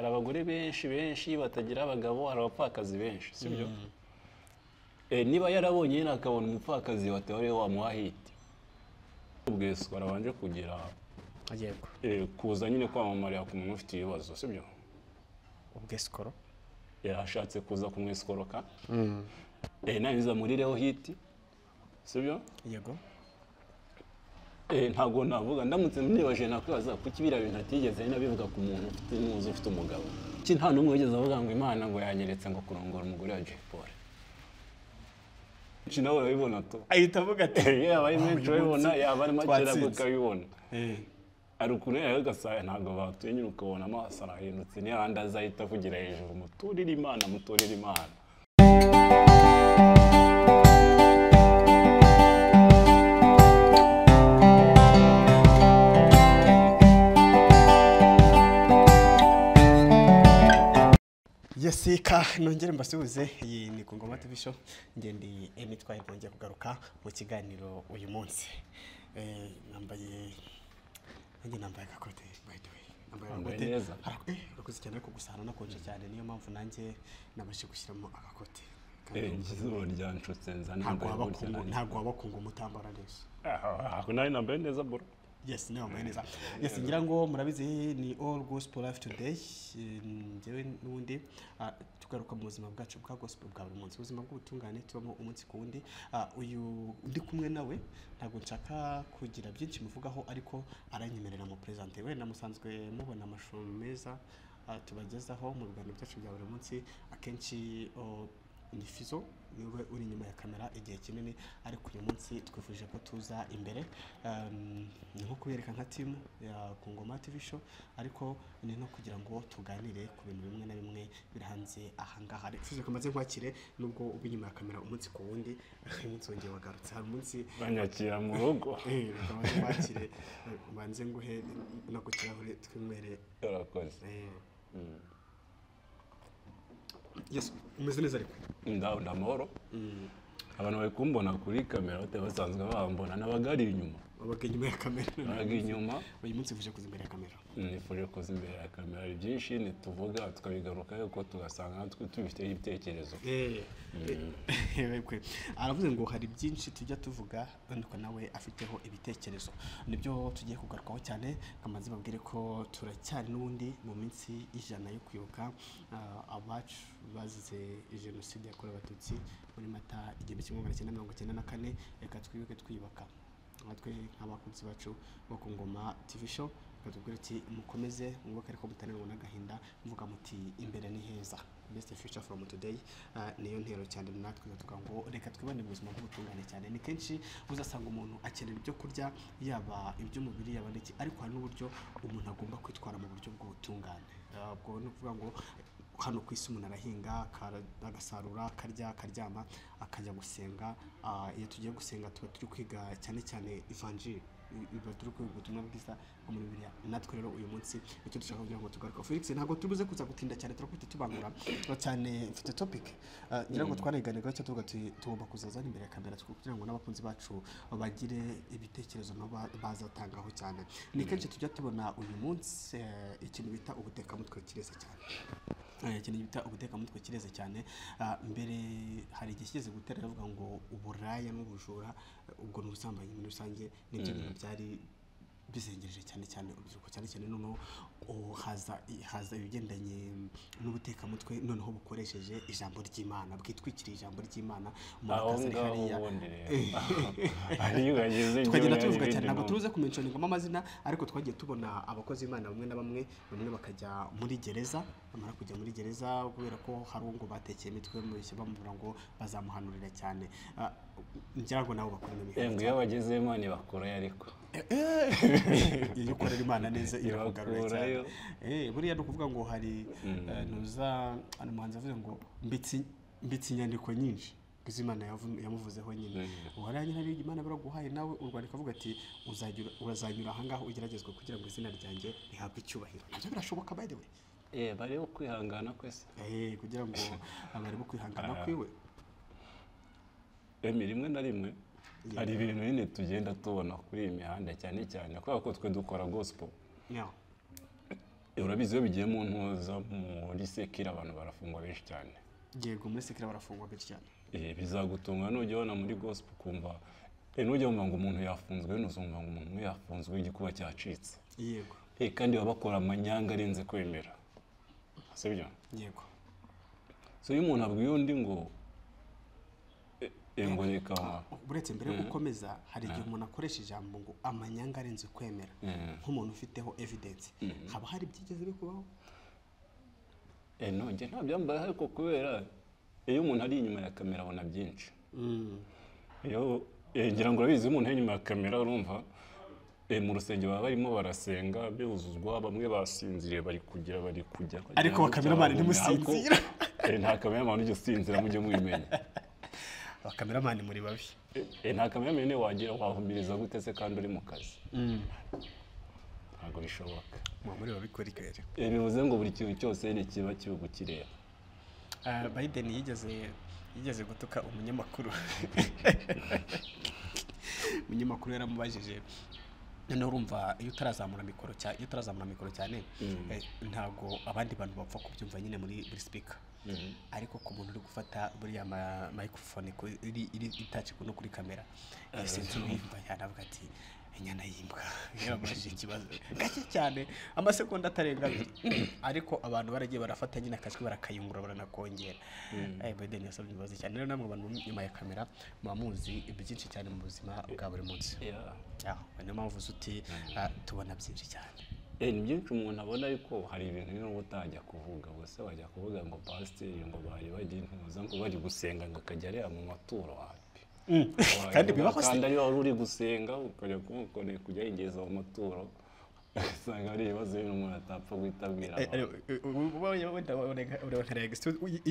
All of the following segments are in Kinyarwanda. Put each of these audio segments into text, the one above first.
abagore benshi benshi batagira abagabo hari abapfakazi benshi sibyo niba yarabonye nyine akabona umupfakazi watewe wamuha hiti ubwese barabanje kugira yego eh, kuza nyine kwamamarira ku muntu ufite ibibazo sibyo ubwesikoro yashatse kuza kumwesikoroka Eh, nabiza murireho hiti sibyo yego Eh, ntabwo navuga ndamutse nibaje nakwibaza kuki biriya bintu atigeze nyine abivuga ku muntu ufite muzi ufite umugabo ki nta n'umwe wigeze avuga ngo imana ngo yanyeretse ngo kurongora umugore wa Jay Polly iki nawe urabibona to ahita avuga ati yaba ari menshi uyu munsi urabibona yaba ari make nabwo twatsinze. ukabibona Eh, ari ukuntu yawe gasaya ntabwo batuye nyine ukabona amaso arahindutse n'ayandi azahita avugira hejuru muturire imana muturire imana yasika nongere mbasuhuze iyi ni ku ngoma TV show ngendi emitwaye nongeye kugaruka mu kiganiro uyu munsi Eh, nambaye nanjye nambaye agakote by the way nambaye Wambaye agakote. neza. Ara- eh, urakoze cyane ariko gusa hanakonje cyane niyo mpamvu nanjye nabashije gushyiramo agakote Kandi Eh, izuba ryanshutse nzana ntabwo waba kungu ntabwo waba kungu mutambara neza nari nambaye neza bro yes niba wambaye neza yes ngira ngo murabizi ni all gospel life today Eh, njyewe n'ubundi ah, tugaruka mu buzima bwacu bwa gospel bwa buri munsi ubuzima bw'ubutungane tubamo umunsi ku wundi Ah, uyu ndi kumwe nawe ntabwo nshaka kugira byinshi muvugaho ariko aranyemerera mu perezante we namusanzwe mubona amashusho meza ah, tubagezaho mu biganiro byacu bya buri munsi akenshi oh, ni Fizo niwe uri inyuma ya kamera igihe kinini ariko uyu munsi twifuje ko tuza imbere Um, ni nko kubereka nka timu ya ku ngoma TV show ariko ni no kugira ngo tuganire ku bintu bimwe na bimwe biri hanze ahangaha Reka Fizo kamaze kwakire nubwo uba inyuma ya kamera umunsi ku wundi uyu munsi wongeye wagarutse hari umunsi banyakira mu rugo eh, reka maze kwakire eh, ubanze nguhe no ku kirahure twinywere urakoze eh. yes umeze neza ariko ndabona amahoro abantu bari kumbona kuri kamera batari basanzwe bambona n'abagari inyuma wabaga inyuma ya kamera abaga inyuma uyu munsi uje kuza imbere ya kamera nifuje kuza imbere ya kamera hari byinshi ntituvuga tukabigaruka yuko tugasanga natwe tubifiteho ibitekerezo Yego. aravuze ngo hari byinshi tujya tuvuga ariko nawe afiteho ibitekerezo nibyo tugiye kugarukaho cyane kamaze babwire ko turacyari n'ubundi mu minsi ijana yo kwibuka ah, abacu bazize jenoside yakorewe abatutsi muri mata igihumbi kimwe magana cyenda mirongo cyenda na kane reka twibuke twiyubaka natwe nk'abakunzi bacu bo ku ngoma TV show batubwira ati mukomeze mwubake ariko mutanerwa n'agahinda muvuga muti imbere ni heza best future from today Ah, niyo ntero cyane natwe tukavuga ngo reka twibone mu buzima bw'ubutungane cyane ni kenshi uzasanga umuntu akenera ibyo kurya yaba iby'umubiri yaba n'iki ariko hari n'uburyo umuntu agomba kwitwara mu buryo bw'ubutungane Ah, ubwo ni ukuvuga ngo hano ku isi umuntu arahinga akara- agasarura akarya akaryama akajya gusenga Ah, iyo tugiye gusenga tuba turi kwiga cyane cyane ivanjiri biba turi kwiga ubutumwa bwiza bwo muri bibiliya natwe rero uyu munsi icyo dushaka kugira ngo tugaruke felix ntabwo tubuze kuza gutinda cyane turakubita tubangura cyane mfite topic Ah, ngira ngo twanayiganiraho icyo tuvuga tuti tugomba kuzazana imbere ya kamera kugira ngo n'abakunzi bacu bagire ibitekerezo nabo ba- bazatangaho cyane ni kenshi tujya tubona uyu munsi eh, ikintu bita ubutekamutwe kireza cyane Eh, ikintu bita ubutekamutwe kireze cyane Ah, mbere hari igihe kigeze gutera aravuga ngo uburaya n'ubujura eh, ubwo ni ubusambanyi muri rusange nibyo bintu byari bizengereje cyane cyane urubyiruko cyane cyane noneho oh, haza haza ibigendanye n'ubutekamutwe noneho bukoresheje ijambo ry'imana bwitwikiriye ijambo ry'imana umuntu aho akaza ari ngaho hariya ubundi rero ariyo yageze igihe tukagenda tubivuga yageze cyane ntabwo no- turuze kumenshoningamo amazina ariko twagiye tubona abakozi b'imana bamwe na bamwe bamwe bakajya muri gereza bamara kujya muri gereza kubera ko hari uwo ngo batekeye imitwe murishya bamubura ngo bazamuhanurira cyane Ah, ngira ngo nabo bakorera Eh, imihango ngo iyo bagezemo ntibakurayo ariko iyo ukorera imana neza irakugarura cyane Ibakurayo. Eh, buriya ni ukuvuga ngo hari eh, ntuza hano umuhanzi avuze ngo mbitsi mbitsi inyandiko nyinshi kuko imana yavu- yamuvuzeho nyine Mhm. uwaranye hari imana baraguhaye nawe u rwanda ikavuga ati "Uzajya ura- urazanyura ahangaha ugeragezwe kugira ngo izina ryanjye rihabwe icyubahiro nabyo birashoboka by the way Eh, bariho kwihangana kwese Eh, kugira ngo abari bo kwihangana kwiwe emi rimwe na rimwe hari ibintu nyine tugenda tubona kuri iyi mihanda cyane cyane kubera ko twe dukora gospel Yeah. urabizi iyo bigiye mu ntuza muri sekire abantu barafungwa benshi cyane yego muri sekire barafungwa benshi cyane Eh, bizagutunga nujya ubona muri gospel ukumva eh, nujya wumva ngo umuntu yafunzwe nuzumva ngo umuntu umwe yafunzwe igikuba cyacitse yego Eh, kandi baba bakora amanyanga arenze kwemera sibyo yego so iyo umuntu abwiye undi ngo eh, eh, ngo reka uretse mbere yo gukomeza hari igihe umuntu akoresha ijambo ngo amanyanga arenze kwemera Mm. nk'umuntu ufiteho evidence haba hari byigeze bikubaho eh, no njye nta byambaye ariko kubera iyo umuntu ari inyuma ya kamera abona byinshi iyo eh, ngira ngo urabizi iyo umuntu ari inyuma ya kamera urumva eh, mu rusengero baba barimo barasenga buzuzwa bamwe basinziriye bari kujya bari kujya Ariko bakameramani ntimusinzira. Ariko, eh, nta kameramani ujya usinzira mujye mubimenya abakameramani muri babi Eh, eh, nta kameramani niyo wagira wahumiriza gute se kandi uri mu kazi ntabwo bishoboka muba muri babi kuri kare Eh, bivuze ngo buri kintu cyose ni kiba kiri kukireba biden yigeze yigeze gutuka umunyamakuru umunyamakuru yaramubajije noneho urumva iyo utarazamura mikoro cyane iyo utarazamura mikoro cyane eh, ntabwo abandi bantu bapfa kubyumva nyine muri buri speaker ariko ku muntu uri gufata buriya ma- microphone ku- iri iri itaci no kuri kamera sinzi ubimva yanavuga ati inyana y'imbwa yabajije ikibazo gake cyane amasegonda atarenga abiri ariko abantu baragiye barafata nyine akajwi barakayungurura baranakongera Eh, Biden yasabye imbabazi cyane rero namwe abantu bari inyuma ya kamera muba muzi byinshi cyane mu buzima bwa buri munsi Yeah. Ah, niyo mpamvu uzi uti ah, tubona byinshi cyane Eh, ni byinshi umuntu abona ariko hari ibintu n'ubu utajya kuvuga gusa wajya kuvuga ngo pasiteri ngo bari bagiye intuza ngo bari gusenga ngo akajya areba mu maturo wapi kandi bibaho se kandi ariyo wari uri gusenga ukajya kumukorera kujya yigeza mu maturo ugasanga hari ibibazo bimwe umuntu atapfa guhita abwira abantu. iyo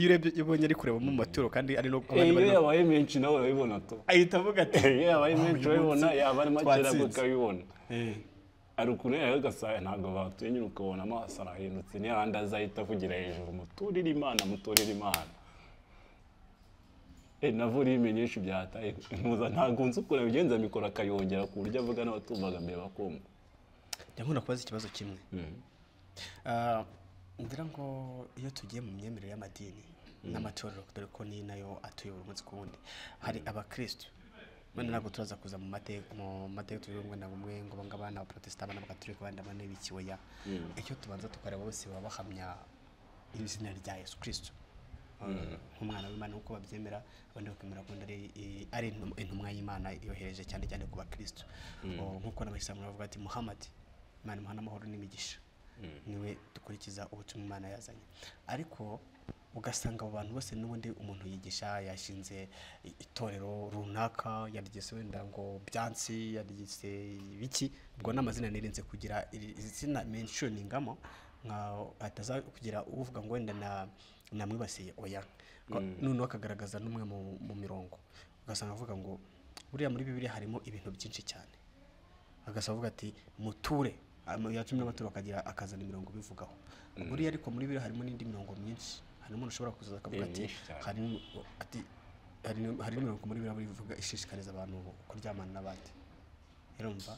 urebye iyo ubonye ari kureba mu maturo kandi ari no Eh, iyo yabaye menshi nawe urabibona tu ahita avuga ati Eh, iyo yabaye menshi uyu munsi urabibona yaba ari makeya twatsinze. ukabibona ari ukure yawe ugasanga ntabwo batuye nyine ukabona amaso arahindutse niyo ahandi azahita avugira hejuru muturire imana muturire imana Eh, navo urimi nyinshi byataye ntuza ntabwo nzi ukuntu abigenza mikoro akayongera ku buryo avuga n'abatumvaga mbere bakumva ndabona kubaza ikibazo kimwe Ah, ngira ngo iyo tugiye mu myemerere y'amadini n'amatorero dore ko ni nayo atuyobora umunsi ku wundi hari abakirisitu wenda ntabwo turaza kuza mu mateka mu mateka turi bumwe na bumwe ngo banga abana abaporotesita abana b'abaturika abandi abana b'ikiweya icyo tubanza tukareba bose baba bahamya izina rya yesu kirisitu nk'umwana w'imana nk'uko babyemera abandi bakemera ko ari i- ari intum- intumwa y'imana yohereje cyane cyane ku bakirisitu O, nk'uko n'abayisilamu bavuga ati muhamadi imana imuha n'amahoro n'imigisha niwe dukurikiza ubutumwa imana yazanye ariko ugasanga abo bantu bose n'ubundi umuntu yigisha yashinze i- itorero runaka yarigise wenda ngo byansi yarigise ibiki ubwo n'amazina nirinze kugira iri- izina menshoningamo nka hataza kugira uvuga ngo wenda na namwibasiye oya Ngo noneho akagaragaza n'umwe mu, mu mirongo ugasanga avuga ngo buriya muri bibiliya harimo ibintu byinshi cyane agasa avuga ati muture Ama- ya cumi n'abaturo akagira akazana imirongo ibivugaho buriya ariko muri biriya harimo n'indi mirongo myinshi hari umuntu ushobora kuzaza akavuga Eh, ati myinshi cyane. hari n'im- ati hari n'im- hari n'imirongo muri biriya bivuga ishishikariza abantu kuryamana n'abandi urumva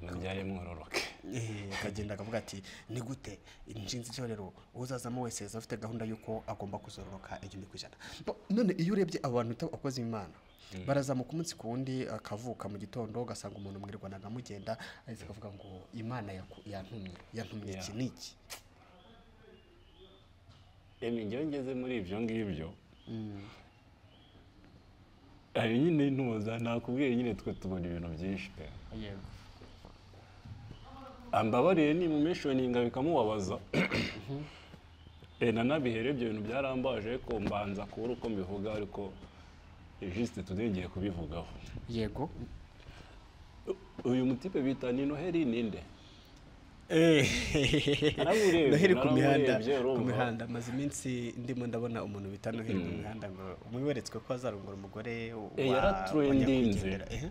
mubyare mwororoke Eh, akagenda akavuga ati ni gute inshinzi itorero uzazamo wese aza afite gahunda y'uko agomba kuzororoka igihumbi ku ijana Bo- none iyo urebye abo bantu bita abakozi b'imana barazamuka umunsi ku wundi akavuka mu gitondo ugasanga umuntu mwirwanaga mugenda ahise akavuga ngo imana yaku- yantumye yantumye iki Yeah. n'iki emi njyewe ngeze muri ibyo ngibyo hari nyine intuza nakubwiye nyine twe tubona ibintu byinshi pe ambabariye nimumeshoninga bikamubabaza Eh, nanabihera ibyo bintu byarambaje ariko mbanza kubura uko mbivuga ariko eh, juste tudengeye kubivugaho yego uyu mutipe bita ni noheli ninde Naramurebye, noheli ku mihanda naramurebye, urumva. ku mihanda maze iminsi ndimo ndabona umuntu bita noheli ku mihanda ngo umwe weretswe ko azarongora umugore Eh, wa- yaraturendinze. wa nyakwigendera. Ehe.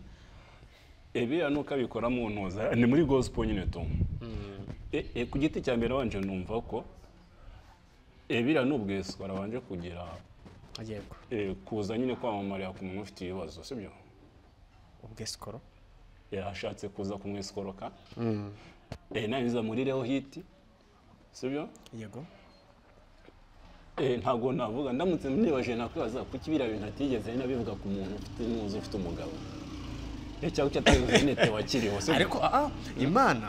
ebiriya ni uko abikora mu ntuza ni muri gospel nyine tu Eh, eh, ku giti cya mbere wanje numva ko ebiriya ni ubweswa arabanje kugira yego eh, kuza nyine kwamamarira ku muntu ufite ibibazo sibyo ubwesikoro yashatse kuza kumwesikoroka nabiza muri reho hiti sibyo yego ntabwo navuga ndamutse nibaje nakwibaza kuki biriya bintu atigeze nabivuga ku muntu ufite muzi ufite umugabo cyangwa icyo atabivuze nete wakiriho sibyo ariko ah, ah, imana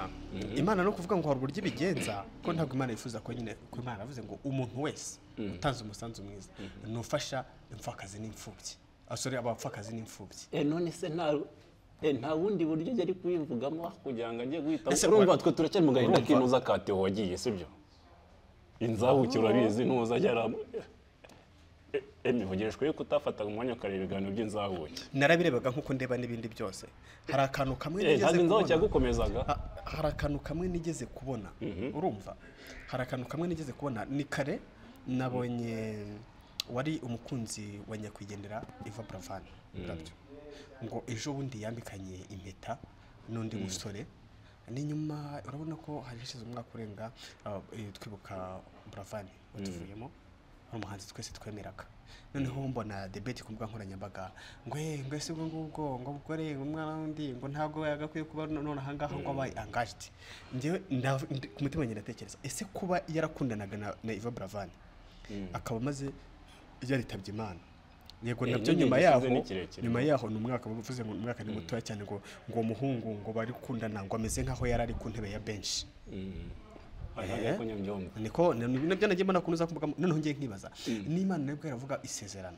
imana no kuvuga ngo hari uburyo ibigenza ko ntabwo imana yifuza ko nyine ko imana yavuze ngo umuntu wese utanze umusanzu mwiza ni ufasha imfakazi n'imfubyi abasore abapfakazi n'imfubyi Eh, none se nta eh, nta bundi buryo njya ari kuyivugamo kugira ngo ajye guhita Ese urumva wa- twe turacyari mu gahinda urumva- k'inuza ka Theo wagiye sibyo inzabukira urabizi ntuza ajya emivugishwe yuko utafataga umwanya ukareba ibiganiro by'inzabuki narabirebaga nk'uko ndeba n'ibindi byose hari akantu kamwe Eh, nigeze ntabwo inzabuki kubona yagukomezaga Ha- hari akantu kamwe nigeze kubona urumva hari akantu kamwe nigeze kubona ni kare nabonye wari umukunzi wa nyakwigendera Eva Buravan burabyo ngo ejo bundi yambikanye impeta n'undi musore n'inyuma urabona ko hari hashize umwaka urenga ah, eh, twibuka Buravan watuvuyemo ari umuhanzi twese twemeraga noneho mbona debeti ku mbuga nkoranyambaga ngo eh ngo ese ubwo ngubwo ngo ubukore ngo umwana wundi ngo ntabwo yagakwiye kuba none aha ngaha ngo abaye angajiti njyewe ndav- ndi- ku mutima wanjye ndatekereza ese kuba yarakundanaga na- na Eva Buravan akaba amaze yaritabye Imana yego Eh, nabyo n'igihe nyuma gishize yaho ni kirekire. nyuma yaho ni umwaka bavuze ngo ni umwaka ni mutoya cyane ngo ngo uwo muhungu ngo bari gukundana ngo ameze nkaho yari ari ku ntebe ya benshi ntabwo kunyambyumva niko ni- ni- nabyo nagiye mbona ukuntu uza kuvuga noneho ngiye nkibaza n'imana nabwo iravuga isezerano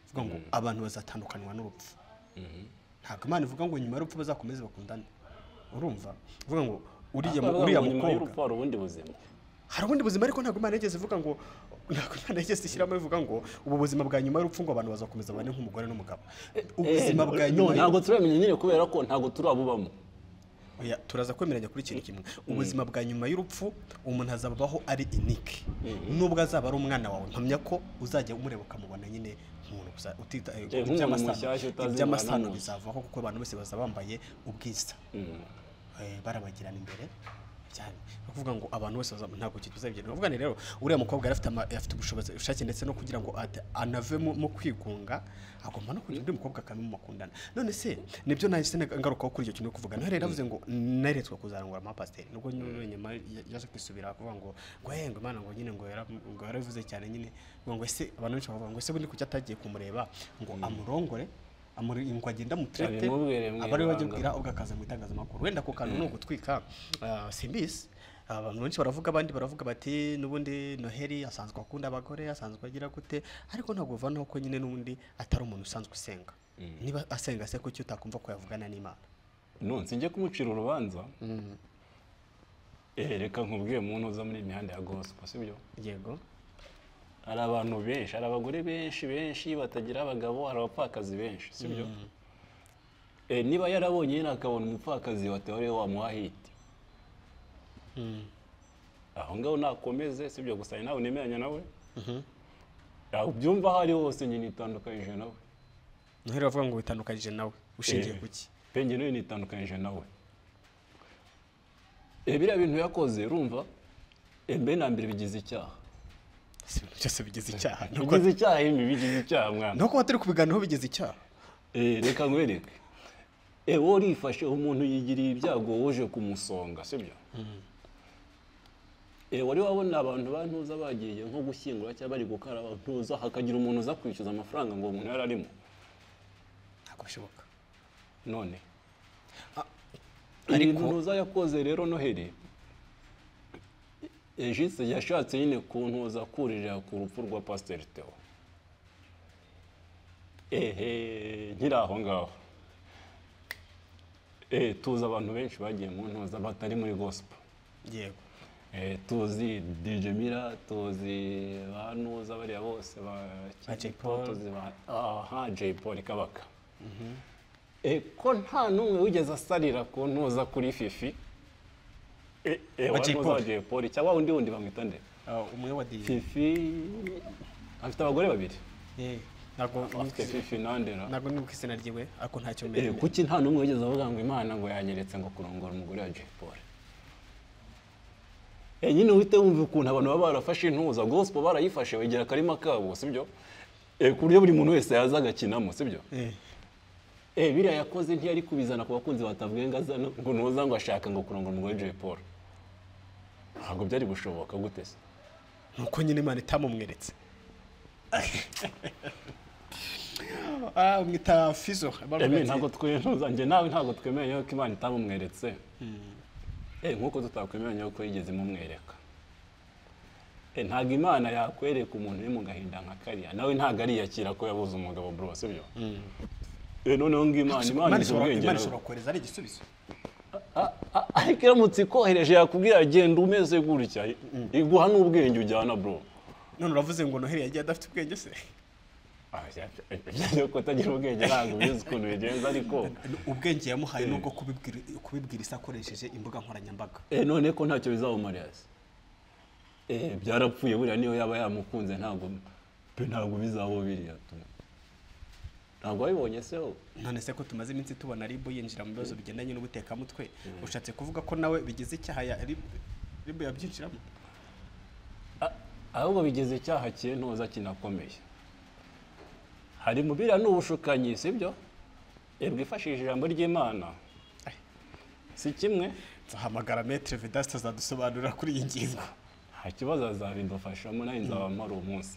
ivuga ngo abantu bazatandukanywa n'urupfu ntabwo imana ivuga ngo nyuma y'urupfu bazakomeze bakundane urumva ivuga ngo uriya mu- uriya nyuma mukobwa y'urupfu hari ubundi buzima hari ubundi buzima ariko ntabwo imana yigeze ivuga ngo ntabwo imana yigeze ishyiramo ivuga ngo ubu buzima bwa nyuma y'urupfu ngo abantu bazakomeza bane nk'umugore n'umugabo ubuzima bwa Eh, nyuma no, ntabwo turamenye nyine kubera ko ntabwo turabubamo Oya, turaza kwemeranya kuri ikintu kimwe ubuzima bwa nyuma y'urupfu umuntu azaba abaho ari inike nubwo azaba ari umwana wawe mpamya ko uzajya umureba ukamubona nyine nk'umuntu uza- utita eh, nk'umuntu iby'amasano- mushyashya utazi iby'amasano imibonano. bizavaho kuko abantu bose baza bambaye ubwiza Eh, barabagirana imbere cyane ni ukuvuga ngo abantu bose baza- ntabwo ikintu bizabigenda uvuga ni rero uriya mukobwa yari afite ama- afite ubushobozi ubushake ndetse no kugira ngo ate- anave mu mu kwigunga agomba no kugira undi mukobwa akamumukundana none se nibyo nahise na- ngarukaho kuri icyo kintu no kuvuga naho rero yavuze ngo naretswe kuzarangura amapasiteri nubwo nyine nyuma ya- yaje kwisubira kuvuga ngo ngo hey, ngo imana ngo nyine ngo yara- ngo yarabivuze cyane nyine ngo ngo ese abantu benshi bakavuga ngo ese bundi kuki atagiye kumureba ngo amurongore amuri ngo agende amutirete Abimubwire aba ariwe mwibanga. wajya ubwo akaza mu itangazamakuru wenda ako kantu ni ugutwika ah, simbizi abantu benshi baravuga abandi baravuga bati n'ubundi noheli asanzwe akunda abagore asanzwe agira gute ariko ntabwo bivanaho ko nyine n'ubundi atari umuntu usanzwe usenga niba asenga se kuki utakumva ko yavugana n'imana nonse njye kumucira urubanza Eh, reka nkubwiye muntu uza muri imihanda ya gospel sibyo yego hari abantu benshi hari abagore benshi benshi batagira abagabo hari abapfakazi benshi sibyo Eh, niba yarabonye nyine akabona umupfakazi wa teore wamuha hiti aho ngaho nakomeze sibyo gusa ni nawe nemeranya nawe aho ubyumva aho ari hose nyine itandukanyije nawe noheli bavuga ngo witandukanyije nawe ushingiye Eh. kuki penge nayo nitandukanyije nawe Eh, biriya bintu yakoze urumva eh, mbe na mbere bigize icyaha si ibintu byose bigize icyaha nubwo bigize icyaha ibi bigize icyaha mwana nubwo batari kubiganiraho bigize icyaha Eh, reka nkwereke Eh, wowe urifashe umuntu yigiriye ibyago woje kumusonga sibyo Eh, wari wabona abantu bantuza bagiye nko gushyingura cyangwa bari gukaraba ntuza hakagira umuntu uza kwishyuza amafaranga ngo uwo muntu yari arimo ntabwo bishoboka none Ah, ibintu ntuza yakoze rero noheli Eh, jise yashatse nyine kuntuza kuririra ku rupfu rwa pasiteri teo ehe nkiri aho ngaho Eh, tuzi abantu benshi bagiye mu ntuza batari muri gospel yego Eh, tuzi DJ Mira tuzi ba Nuza bariya bose ba Ba Kid Jay Paul. tuzi ba aha Jay Paul Kabaka Eh, ko nta n'umwe wigeze asalira ku ntuza kuri fifi Eh, eh, Wa wa Jay Nuza wa Paul. Jay Paul cyangwa undi wundi bamwita nde Ah, umwe wa diye fifi afite abagore babiri Eh, ntabwo afite fifi nandera ntabwo ni ku izina ryiwe ariko ntacyo Eh, mbere kuki nta n'umwe wigeze avuga ngo imana ngo yanyeretse ngo kurongora umugore wa Jay Paul Eh, nyine uhite wumva ukuntu abantu baba barafashe intuza gospel barayifashe bayigira akarima kabo sibyo Eh, ku buryo buri muntu wese yaza agakinamo sibyo Eh, Eh, biriya yakoze ntiyari kubizana ku bakunzi batavuga ngo aza no- ngo ntuza ngo ashaka ngo kurongora umugore wa Jay Paul ntabwo byari gushoboka gute se nuko nyine imana itamumweretse mwita fizo eme ntabwo twemeza njye nawe ntabwo twemeye yuko imana itamumweretse Eh, nk'uko tutakwemeranya yuko yigeze imumwereka Eh, ntabwo imana yakwereka umuntu uri mu gahinda nka kariya nawe ntabwo ariyakira ko yabuze umugabo bro sibyo Eh, noneho ng'imana imana imana izi ubwenge nawe. ishobora kohereza ari igisubizo A- a- ariko iramutse ikohereje yakubwira genda umeze gutya iguha n'ubwenge ujyana bro none uravuze ngo noheli yagiye adafite ubwenge se Ah, bya- bya- bya- byo kutagira ubwenge ntabwo bizi ukuntu bigenza ariko ubwenge yamuhaye nubwo kubibwiri- kubibwiriza akoresheje imbuga nkoranyambaga Eh, none ko ntacyo bizamumarira se Eh, byarapfuye buriya niyo yaba yamukunze ntabwo pe ntabwo bizaba biriya tu. ntabwo wabibonye se wowe? none se ko tumaze iminsi tubona ribu yinjira mu bibazo bigendanye n'ubutekamutwe ushatse kuvuga ko nawe bigize icyaha ya ribu ribu yabyinjiramo A- ahubwo bigeze icyaha kintoza kinakomeye hari mu biriya n'ubushukanyi sibyo bwifashishije ijambo ry'imana si kimwe tuhamagara metere vedasite azadusobanurira kuri iyi ngingo nta kibazo azabidufashamo nawe nzabamo ari umunsi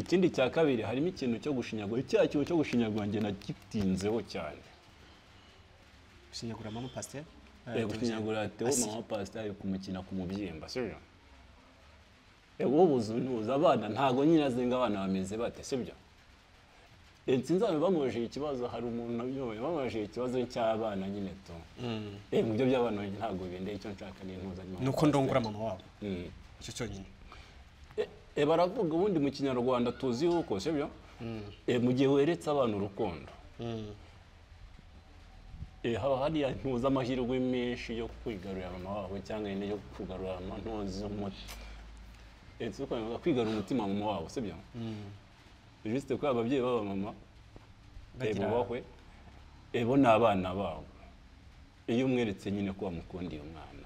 ikindi cya kabiri harimo ikintu cyo gushinyagura icyaha kintu cyo gushinyagura njye nagitinzeho cyane ushinyagura mama pasiteri Eh, gushinyagura tewo Asi- mama pasiteri kumukina ku mubyimba sibyo Eh, wowe uzi ntuzi abana ntabwo nyine azinga abana bameze bate sibyo Eh, sinzabe bamubajije ikibazo hari umuntu nabyoboye bamubajije ikibazo cy'abana nyine tu Eh, mu byo by'abana ntabwo bindeye icyo nshaka ni intuza ni mama ni uko pasiteri. ndongora mama wabo Mm. icyo cyonyine E- e, baravuga ubundi mu kinyarwanda tuzi yuko sibyo E, mu gihe weretse abantu urukundo E, haba hariya ntuza amahirwe menshi yo kwigarurira mama wabo cyangwa nyine yo kugarura mama ntuzi umuti E, si uko bivuga kwigarura umutima wa mama wabo sibyo juste ko ababyeyi b'aba mama e, Bagira- bubahwe E, bo ni abana babo iyo umweretse nyine ko wamukundiye umwana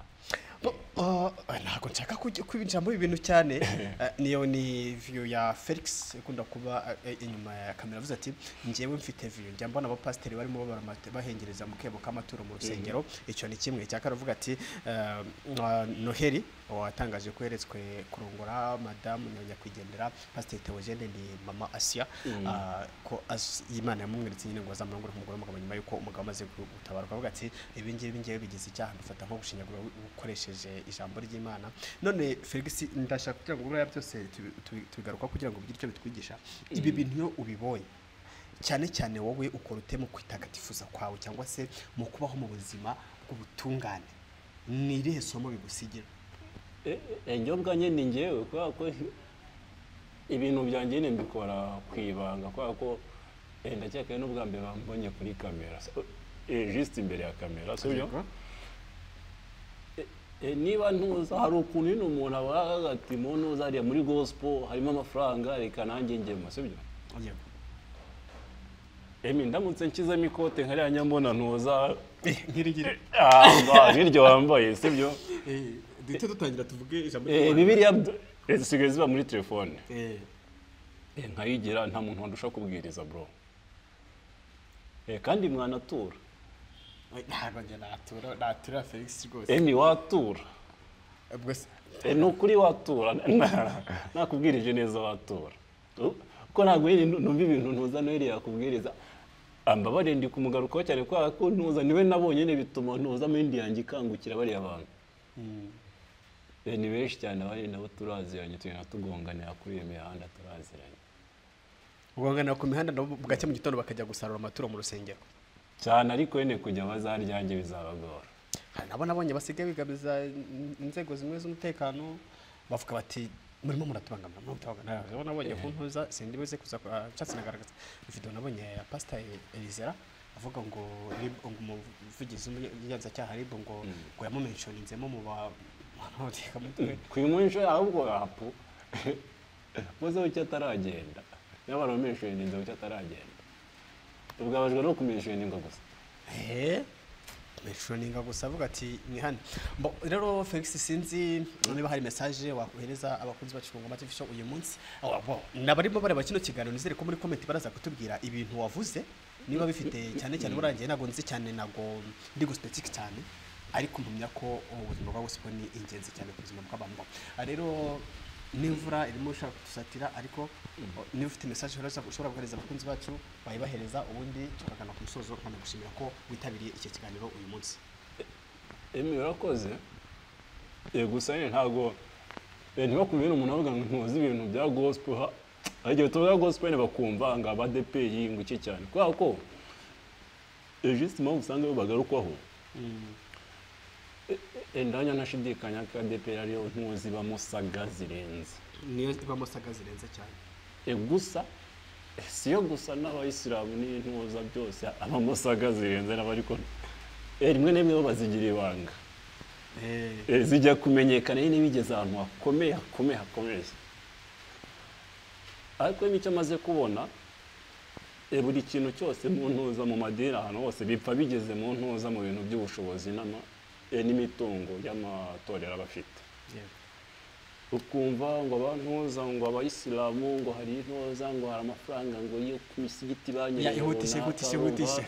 Bo- bo- ntabwo nshaka kujya kubinjiramo ibi bintu cyane Eh, niyo ni viyo ya felix ikunda kuba eh, inyuma ya kamera avuze ati njyewe mfite viyo njya mbona abapasiteri barimo babara amate- bahengereza mu kebo k'amaturo mu rusengero icyo ni kimwe cya kabiri avuga ati eh, mwa noheli watangaje ko yeretswe kurongora madamu nyakwigendera pasiteri teogene ni mama asiya Ah, ko as- imana yamumweretse nyine ngo azamurongore ku mugore w'umugabo nyuma yuko umugabo amaze gu- gutabaruka avuga ati ibi ngibi ngewe bigize icyaha mbifata nko gushinyagura ukoresheje ijambo ry'imana none felix ndashaka kugira ngo buriya byose tubi- tubi- tubigaruka kugira ngo bigire icyo bitwigisha ibi bintu iyo ubibonye cyane cyane wowe ukora ute mu kwitagatifuza kwawe cyangwa se mu kubaho mu buzima bw'ubutungane ni irihe somo bigusigira enjyobwa nyine ngewe kubera ko ibintu byanjye nyine mbikora ku ibanga kubera ko eh, ndakeka ari n'ubwa mbere bambonye kuri kamera jisite imbere ya kamera si byo Eh, niba ntuza hari ukuntu nyine umuntu aba ati mu ntuza hariya muri gosipo harimo amafaranga reka nanjye ngemo si byo Yego. emi ndamutse nshyizemo ikote nkariya nyambona ntuza Eh, nk'irigire Ah, nk'iryo wambaye si byo Eh, duhite dutangira tuvuge ijambo Eh, bibiriya bd- eh, zisigaye ziba muri telefone Eh, Eh, nkayigira nta muntu wandusha kubwiriza bro Eh, kandi mwanatura ntabwo njye natura natura felix rwose emi watura ubwo se Eh, ni ukuri watura Na- nakubwirije neza watura U- ko ntabwo nyine nu- numva ibintu ntuza noheli yakubwiriza ambabare ndi kumugarukaho cyane kubera ko ntuza niwe nabonye nyine bituma ntuza amahindi yanjye ikangukira bariya bantu Eh, ni benshi cyane abari nabo turaziranye tugenda tugonganira kuri iyo mihanda turaziranye guhangana ku mihanda nabo bugacya mu gitondo bakajya gusarura amaturo mu rusengero cyane ariko nyine kujya bazaryange bizabagora hari nabo nabonye basigaye bigabiza in- inzego zimwe z'umutekano bavuga bati murimo muratubangamira murimo muratubangamira nabo nabonye ku ntuza sindi buze kuza ku- ah, nshatse nagaragaza video nabonye ya pastor Elizera avuga ngo Rib- ngo umuvugizi w'ubugenzacyaha ribu ngo ngo yamumentioninzemo mu ba abatekamutwe kwimunsho ahubwo rapu muzeho icyo ataragenda n'abantu bameshuye inzoga icyo ataragenda tubwabajwe no kumeshuye n'ingo gusa Eh, mentioninga gusa avuga ati ni hano Bo- rero felix sinzi niba hari message wakohereza abakunzi bacu ku ngoma TV show uyu munsi Ah, bo, n'abarimo bareba kino kiganiro nizere ko muri comment baraza kutubwira ibintu wavuze niba bifite cyane cyane burangiye ntabwo nzi cyane ntabwo ndi gusipetika cyane ariko mpamya ko ubuzima bwa bose ni ingenzi cyane ku buzima bw'abantu rero n'imvura irimo ushaka kudusatira ariko niba ufite mesaje ushobora guhereza abakunzi bacu wayibahereza ubundi tukagana ku musozo nkanagushimira ko witabiriye iki kiganiro uyu munsi emi urakoze Eh, gusa nyine ntabwo ntibakubwira umuntu avuga ngo ntuzi ibintu bya gospel ha hari igihe tuvuga gospel bakumva ngo abadepeyi ngo iki cyane kubera ko eh, just impamvu usanga bo bagarukwaho Eh, eh, ndanya ntashidikanya ko adepeyi ariyo ntuzi bamusaga zirenze niyo ibamo saga zirenze cyane Eh, gusa eh, siyo gusa n'abayisilamu n'intuza byose abamusaga zirenze nabo ariko eh, rimwe na rimwe bo bazigira ibanga Eh, Eh, zijya kumenyekana nyine bigeze ahantu hakomeye hakomeye hakomeye ariko rero icyo amaze kubona eh, buri kintu cyose mu ntuza mu madini ahantu hose bipfa bigeze mu ntuza mu bintu by'ubushobozi n'ama- eh, n'imitungo y'amatorero aba afite yego. ukumva ngo abantuza ngo abayisilamu ngo hari intuza ngo hari amafaranga ngo iyo ku misigiti banyoye Ya, ihutishe, ihutishe, ihutishe.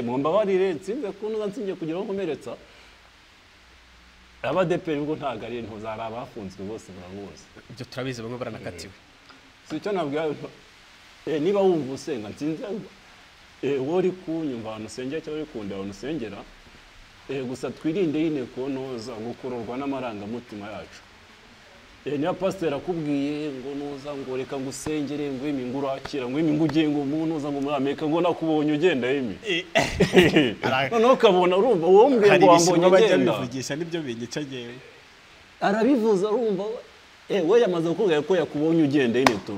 mu mbabarire nsinze ku ntuza nsingiye kugira aho nkomeretsa abadeperi ubwo ntabwo ari intuza hari abafunzwe bose muramuzi ibyo turabizi bamwe baranakatiwe si icyo nabwira abantu, eh, niba wumva usenga nsinze eh, wowe uri kunyumva ahantu usengera cyangwa uri kundeba ahantu usengera eh, gusa twirinde nyine ku ntuza gukururwa n'amarangamutima yacu Eh, niba pasiteri akubwiye ngo nuza ngo reka ngo usengere ngo emi ngo urakira ngo emi ngo ugiye ngo mu ntuza ngo muri amerika ngo nakubonye ugenda emi noneho ukabona urumva uwo mbwira hari ngo ibisigo wambonye bajya ugenda bivugisha nibyo binyica ngewe arabivuza arumva eh, we yamaze kukubwira ko yakubonye ugenda nyine tu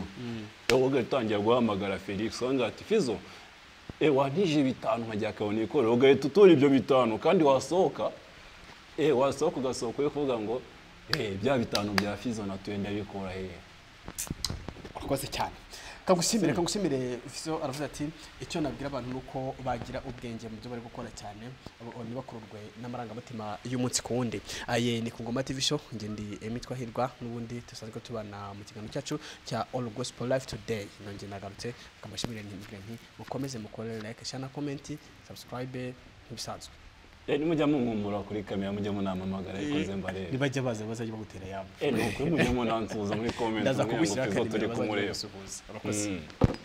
wowe ugatangira guhamagara felix wanga ati fizo eh, wantije bitanu nkajya akabona ikorero ugahita utora ibyo bitanu kandi wasohoka eh, wasohoka ugasohoka uri kuvuga ngo eh, bya bitanu bya fizo natuye ndabikura hehe urakoze cyane kagushimire kagushimire viso aravuze ati icyo nabwira abantu ni uko bagira ubwenge mu byo bari gukora cyane abo- ntibakururwe n'amarangamutima y'umunsi ku wundi aye ni ku ngoma tv show njye ndi emitwa hirwa n'ubundi dusanzwe tubana mu kiganiro cyacu cya all gospel life today nongeye nagarutse kamashimire ntimbwire nti mukomeze mukore like share na comment subscribe nk'ibisanzwe Eh, nimujya mumpumura kuri kamera mujya munamamagara ikoze mbareba nibajya baza bazajya bagutera yabo Eh, ni ukuri mujye munansuhuza muri comment ndaza mujye ngo kubishyira Fizzo akademi turi bazajya kumureba bagusuhuza urakoze Mm.